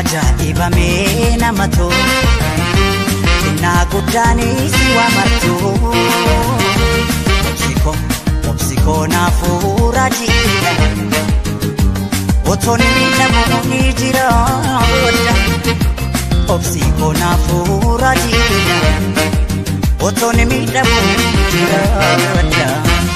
ajaa'ibamee nama tolu xinnaa guddaanis waa martuu obsikoo obsikoo naafuura jiidha otoon miidhamu ni jira obsikoo naafuura jiidha otoon miidhamu ni jira.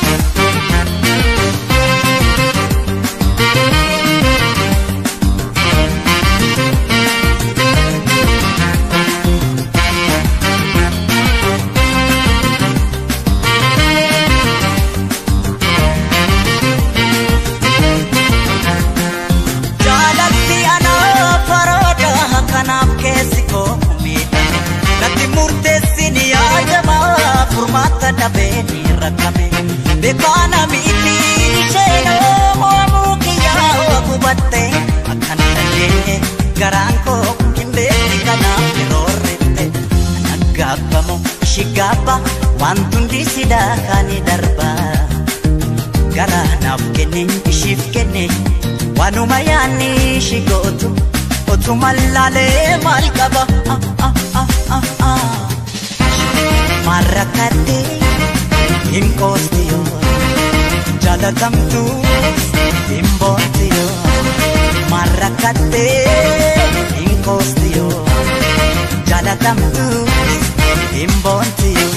Jaalatti anaa farooda kanaaf keessi koo miidhame natti murteessin yaadamaa furmaata dhabee ni rakkame beekaana miidhi isheenoo moomuu kiyyaa gubatte akkan dandeenye garaan koo hin beekne kanaaf yeroo rifte naggaabbamu shigaabba wantundi sidaa kaani darbaa. gara naaf kenne ishiif kenne waanuma yaanni ishi gootu otuma laalee maal qaba ah, ah, ah, ah, ah. maal rakkadde hin qoosti yoo jaalatamtu hin boonti yoo maal rakkadde hin qoosti yoo jaalatamtu hin boonti yoo.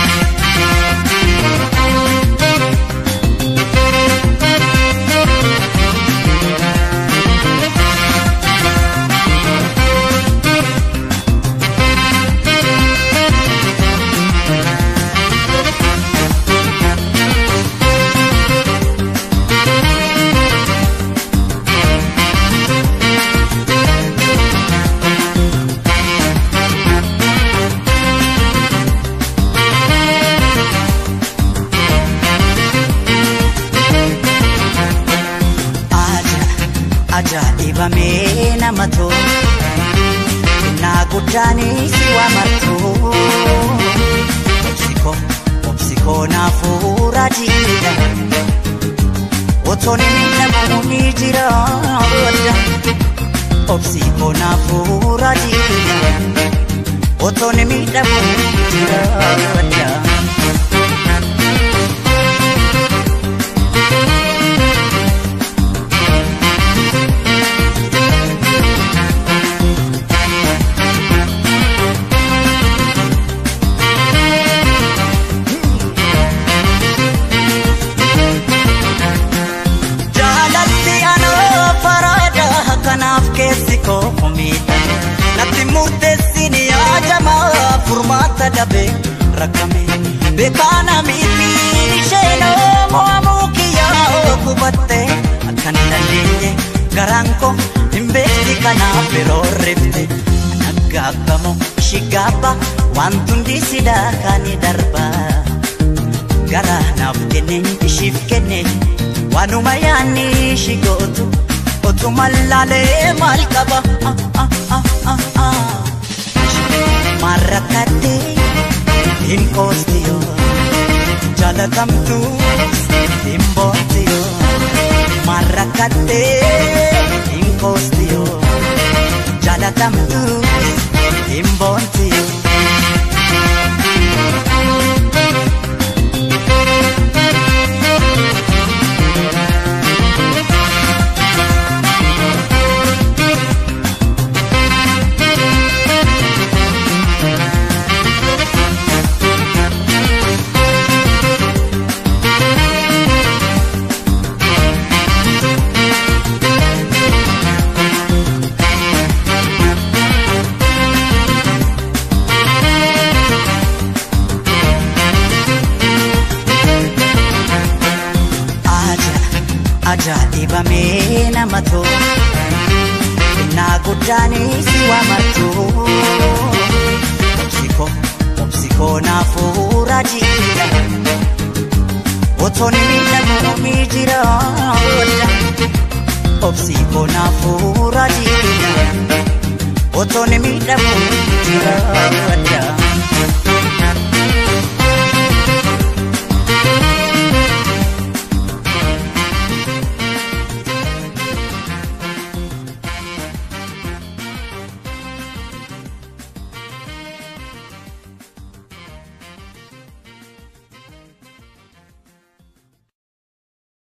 ajaa'ibamee nama tolu xinnaa guddaanis waa martuu obsikoo obsikoo naafuura jiidha otoon miidhamu ni jira obsikoo naafuura jiidha otoon miidhamu ni jira. Jaalatti anoo farada kanaaf keessi koo miidhame natti murteessin yaadamaa furmaata dhabee rakkame beekaana miidhi isheenoo mo'amuu kiyyaa gubatte akkan dandeenye garaan koo hin beekti kanaaf yeroo rifte naggaabbamu shigaabba wantundi sidaa kaani darbaa. gara naaf kenne ishiif kenne waanuma yaanni ishi gootu otuma laalee maal qaba ah, ah, ah, ah, ah. maal rakkadde hin qoosti yoo jaalatamtu hin boonti yoo maal rakkadde hin qoosti yoo jaalatamtu hin boonti yoo. ajaa'ibamee nama tolu xinnaa guddaanis waa martuu obsikoo obsikoo naafuura jiidha otoon miidhamu ni jira obsikoo naafuura jiidha otoon miidhamu ni jira.